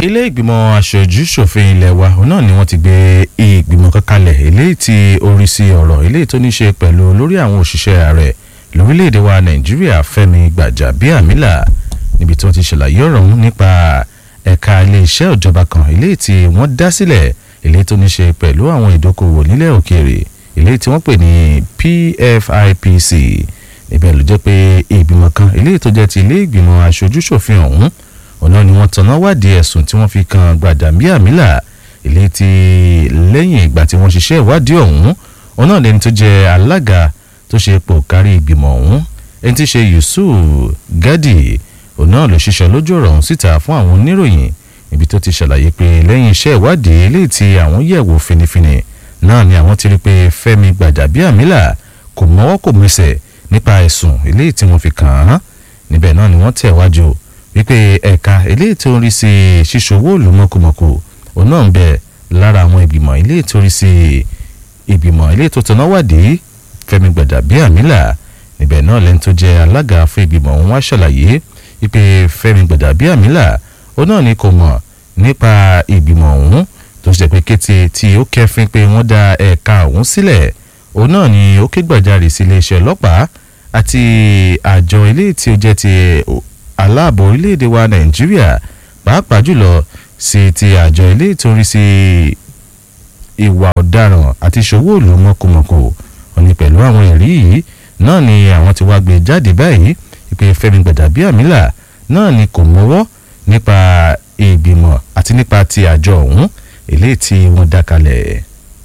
ilé ìgbìmọ̀ aṣojú ṣòfin ilé wa òun náà ni wọ́n ti gbé ìgbìmọ̀ kan kalẹ̀ eléyìí tí orí sí ọ̀rọ̀ eléyìí tó ní ṣe pẹ̀lú lórí àwọn òṣìṣẹ́ ààrẹ lórílẹ̀‐èdè wa nàìjíríà fẹ́mi gbàjàbíàmílà níbi tí wọ́n ti ṣàlàyé ọ̀rọ̀ ọ̀hún nípa ẹ̀ka iléeṣẹ́ ìjọba kan eléyìí tí wọ́n dá sílẹ̀ eléyìí tó ní ṣe pẹ̀lú àwọn ìdókòwò nílẹ̀ òkèèrè eléyìí tí wọ́n pè ní PFIPC níbẹ̀ ló jẹ́ pé ìgbìmọ̀ kan eléyìí tó jẹ́ ti ilé ìgbìmọ̀ aṣojú ṣòfin ọ̀hún ọ̀nà ni wọ́n tanná wádìí ẹ̀sùn tí wọ́n fi kan gbàjàbíàmílà eléyìí tí lẹ́yìn ìgbà tí wọ́n ṣiṣẹ́ ìwádìí ọ̀hún ọ̀nà lẹni tó jẹ́ alága tó ṣe pò kárí ìgbìmọ̀ ọ̀hún ẹni tí ṣe Yusuf Gadi òun náà ló ṣiṣẹ́ lójú ọ̀rọ̀ ọ̀hún síta fún àwọn oníròyìn ibi tó ti ṣàlàyé pé lẹ́yìn iṣẹ́ ìwádìí eléyìí tí àwọn yẹ̀wò finifini náà ni àwọn ti rí pé Fẹ́mi Gbàjàbíàmílà kò mọ́wọ́ kò mẹsẹ̀ nípa ẹ̀sùn eléyìí tí wọ́n fi kàn án níbẹ̀ náà ni wọ́n tẹ̀ wájú wípé ẹ̀ka eléyìí tó ń rí sí ṣíṣòwò òòlù mọ̀kùmọ̀kù òun náà ń bẹ lára àwọn ìgbìmọ̀ eléyìí tó rí sí ìgbìmọ̀ eléyìí tó tọ́ná wádìí Fẹ́mi Gbàjàbíàmílà níbẹ̀ náà lẹ́ni tó jẹ́ alága fún ìgbìmọ̀ ọ̀hún wá ṣàlàyé wípé Fẹ́mi Gbàjàbíàmílà ó náà ni kò mọ̀ nípa ìgbìmọ̀ ọ̀hún tó ṣe pé kété tí ó kẹ́fín pé wọ́n dá ẹ̀ka ọ̀hún sílẹ̀ òun náà ni ó ké gbàjarè sí iléeṣẹ́ ọlọ́pàá àti àjọ ilé tí ó jẹ́ ti aláàbò orílẹ̀-èdè wa Nàìjíríà pàápàá jùlọ sí ti àjọ ilé ìtòrí sí ìwà ọ̀daràn àti ìṣòwò òòlù mọ̀kùmọ̀kù òní pẹ̀lú àwọn ẹ̀rí yìí náà ni àwọn ti wá gbé jáde báyìí ìpè Fẹ́mi Gbàjàbíàmílà náà ni kò mọ́wọ́ nípa ìgbìmọ̀ àti nípa ti àjọ ọ̀hún eléyìí tí wọ́n dá kalẹ̀.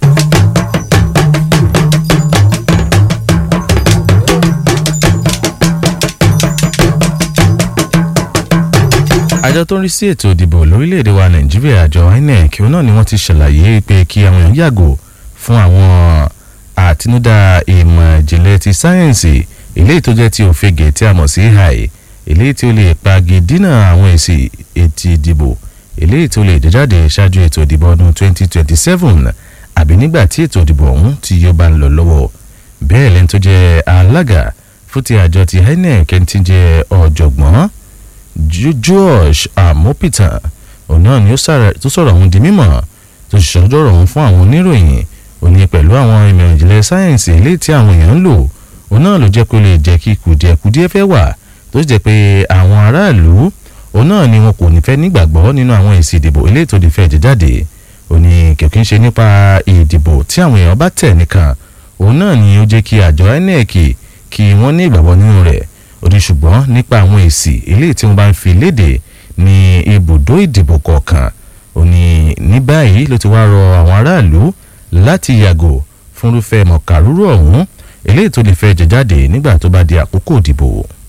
àjọ tó ń rí sí ètò ìdìbò lórílẹ̀‐èdè wa nàìjíríà àjọ INEC òun náà ni wọ́n ti ṣàlàyé pé kí àwọn èèyàn yàgò fún àwọn àtinúdá ìmọ̀ ìjìnlẹ̀ ti sáyẹ́ǹsì eléyìí tó jẹ́ ti òfegè tí a mọ̀ sí AI eléyìí tí ó lè pagi dínà àwọn èsì ètò ìdìbò eléyìí tó lè jáde ṣáájú ètò ìdìbò ọdún 2027 àbí nígbà tí ètò ìdìbò ọ̀hún tí yóò bá ń lọ lọ́wọ́ bẹ́ẹ̀ lẹ́ni tó jẹ́ alága fún ti àjọ ti INEC ẹni tí ń jẹ́ ọ̀jọ̀gbọ́n George Amopitan òun náà ni ó sọ̀rọ̀ ọ̀hún di mímọ̀ tó sì sọ̀rọ̀ ọ̀hún fún àwọn oníròyìn òní pẹ̀lú àwọn ìmọ̀ ìjìnlẹ̀ sáyẹ̀nsì eléyìí tí àwọn èèyàn ń lò òun náà ló jẹ́ kó lè jẹ́ kí kùdìẹ̀kùdìẹ̀ fẹ́ wà tó sì jẹ́ pé àwọn aráàlú òun náà ni wọn kò ní fẹ́ nígbàgbọ́ nínú àwọn èsì ìdìbò eléyìí tó di fẹ́ jẹ jáde òní kìkì ń ṣe nípa ìdìbò tí àwọn èèyàn bá tẹ̀ nìkan òun náà ni ó jẹ́ kí àjọ INEC kí wọ́n ní ìgbàgbọ́ nínú rẹ̀ òní ṣùgbọ́n nípa àwọn èsì eléyìí tí wọ́n bá ń fi léde ní ibùdó ìdìbò kọ̀ọ̀kan òní ní báyìí ló ti wá rọ àwọn aráàlú láti yàgò fúnrúfẹ́ mọ̀kàrúrú ọ̀hún eléyìí tó lè fẹ́ jẹ jáde nígbà tó bá di àkókò ìdìbò.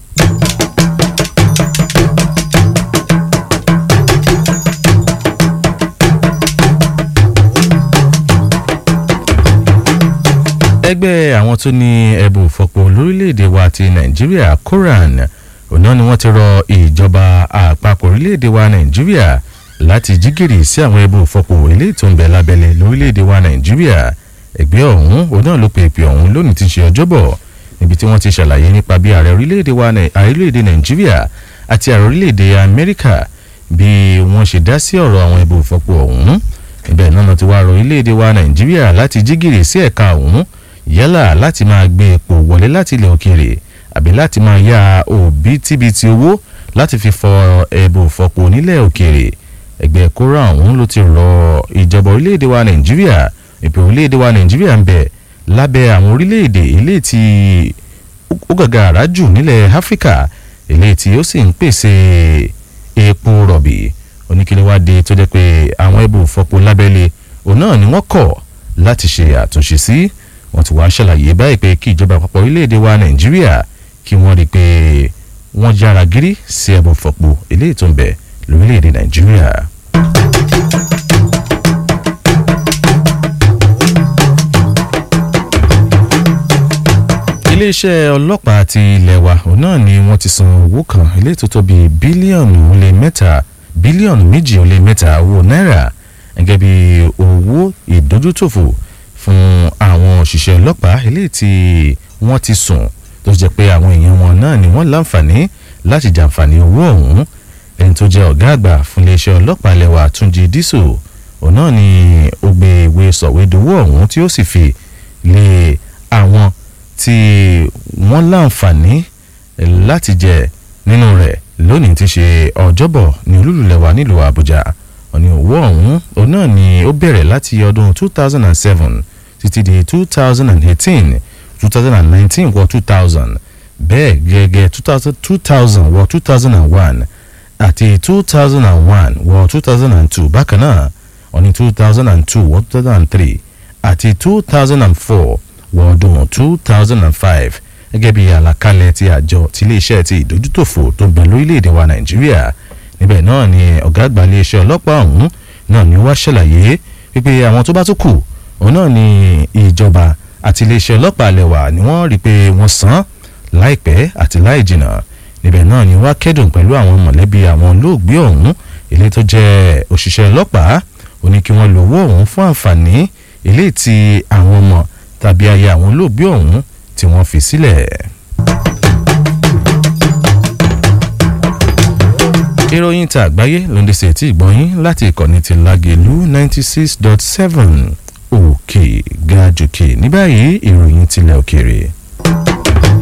ẹgbẹ́ àwọn tó ní ẹ̀bùn ìfọ̀pọ̀ lórílẹ̀‐èdè wa ti nàìjíríà koran ọ̀nà ni wọ́n ti rọ ìjọba àpapọ̀ orílẹ̀‐èdè wa nàìjíríà láti jígìrì sí àwọn ẹ̀bùn ìfọ̀pọ̀ eléyìí tó ń bẹ lábẹ́lẹ̀ lórílẹ̀‐èdè wa nàìjíríà ẹgbẹ́ ọ̀hún ọ̀nà ló pe ìpè ọ̀hún lónìí ti ṣe ọjọ́bọ̀ níbi tí wọ́n ti ṣàlàyé nípa bí ààrẹ orílẹ̀‐èdè nàìjíríà àti ààrẹ orílẹ̀‐èdè amẹ́ríkà bí wọ́n ṣe dá sí ọ̀rọ̀ àwọn ẹ̀bùn ìfọ̀pọ̀ ọ̀hún ibẹ̀ náà ti wá rọ orílẹ̀‐èdè wa nàìjíríà láti jígìrì sí ẹ̀ka ọ̀hún yálà láti máa gbé epo wọlé láti ilẹ̀ òkèèrè àbí láti máa yá òbítíbitì owó láti fi fọ ẹ̀bùn fọpo nílẹ̀ òkèèrè ẹgbẹ́ kóra ọ̀hún ló ti rọ ìjọba orílẹ̀-èdè wa nàìjíríà ìpè orílẹ̀-èdè wa nàìjíríà ń bẹ lábẹ́ àwọn orílẹ̀-èdè ilé tí ó gàgà àrájù nílẹ̀ áfíríkà ilé tí ó sì ń pèsè epo rọ̀bì oníkíníwádìí tó jẹ́ pé àwọn ẹ̀bùn fọpo lábẹ́lé òun náà ni wọ́n kọ̀ láti ṣe àtúnṣe sí wọ́n ti wá ṣàlàyé báyìí pé kí ìjọba àpapọ̀ orílẹ̀-èdè wa nàìjíríà kí wọ́n rí i pé wọ́n yára gírí sí ẹ̀bùn fọ̀pọ̀ eléyìí tó ń bẹ lórílẹ̀-èdè nàìjíríà. iléeṣẹ́ ọlọ́pàá ti ilẹ̀ wa òun náà ni wọ́n ti san owó kan eléyìí tó tó bíi bílíọ̀nù ó lé mẹ́ta bílíọ̀nù méjì ó lé mẹ́ta owó náírà gẹ́gẹ́ bí owó ìdójútòfò fún àwọn òṣìṣẹ́ ọlọ́pàá eléyìí tí wọ́n ti sùn tó jẹ́ pé àwọn èèyàn wọn náà ni wọ́n láǹfààní láti jàǹfààní owó ọ̀hún ẹni tó jẹ́ ọ̀gá àgbà fún iléeṣẹ́ ọlọ́pàá lẹ́wà túnjí dísò òun náà ni ó gbé ìwé sọ̀wédowó ọ̀hún tí ó sì fi lé àwọn tí wọ́n láǹfààní láti jẹ nínú rẹ̀ lónìí ti ṣe ọjọ́bọ̀ ní olúlulẹ̀wà nílùú àbújá òní owó ọ̀hún òun náà ni ó bẹ̀rẹ̀ láti ọdún 2007 títí di 2018 2019 wọ 2000 bẹ́ẹ̀ gẹ́gẹ́ 2000 wọ 2001 àti 2001 wọ 2002 bákan náà òní 2002 wọ 2003 àti 2004 wọ ọdún 2005 gẹ́gẹ́ bí àlàkalẹ̀ ti àjọ tiléeṣẹ́ ti ìdójútòfò tó ń bẹ lórílẹ̀‐èdè wa nàìjíríà níbẹ̀ náà ni ọ̀gá àgbà iléeṣẹ́ ọlọ́pàá ọ̀hún náà ni wá ṣàlàyé wípé àwọn tó bá tún kù òun náà ni ìjọba àti iléeṣẹ́ ọlọ́pàá lẹ́wà ni wọ́n rí i pé wọ́n san láìpẹ́ àti láì jìnnà níbẹ̀ náà ni wá kẹ́dùn pẹ̀lú àwọn mọ̀lẹ́bí àwọn olóògbé ọ̀hún ilé tó jẹ́ òṣìṣẹ́ ọlọ́pàá ó ní kí wọ́n lo owó ọ̀hún fún àǹfààní ilé tí àwọn ọmọ tàbí aya àwọn olóògbé ọ̀hún tí wọ́n fi sílẹ̀. ìròyìn ta àgbáyé ló ń dẹ́sẹ̀ tí ìgbọ́yìn láti ìkànnì ti Lágelú ninety six dot seven òkè gajùkè ní báyìí ìròyìn tilẹ̀ òkèèrè.